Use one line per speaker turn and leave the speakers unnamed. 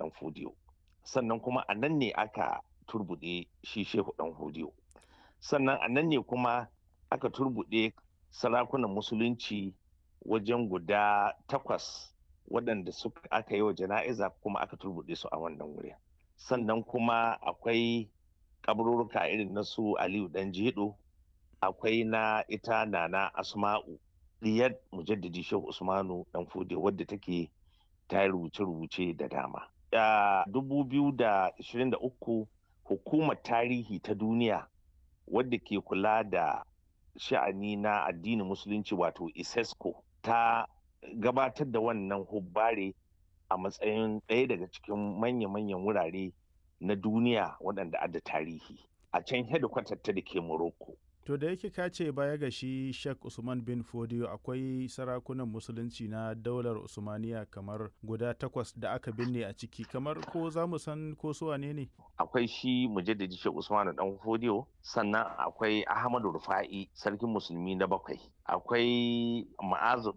ɗan fodiyo sannan kuma a nan ne aka turbuɗe shi shehu ɗan fodiyo sannan a nan ne kuma aka turbuɗe sarakunan musulunci wajen guda takwas waɗanda suka aka yi wa jana'iza kuma aka turbuɗe su a wannan wurin sannan kuma akwai kaburruka irin na su aliyu dan jedo akwai na ita nana asma'u diyar mujaddidi shehu usmanu dan fode wadda take ta yi rubuce-rubuce da dama a 2023 hukumar tarihi ta duniya wadda ke kula da sha'ani na addinin musulunci wato isesco ta gabatar da wannan hubbare a matsayin ɗaya daga cikin manya-manyan wurare na duniya waɗanda adda tarihi a can hedikwatar ta da ke Morocco.
To da yake ka ce baya ga shi Sheikh Usman bin Fodio akwai sarakunan musulunci na daular Usmaniya kamar guda takwas da aka binne a ciki kamar ko za mu san ko su wane ne?
Akwai shi mujaddadi Sheikh Usman dan Fodio sannan akwai Ahmadu Rufa'i sarkin musulmi na bakwai akwai Ma'azu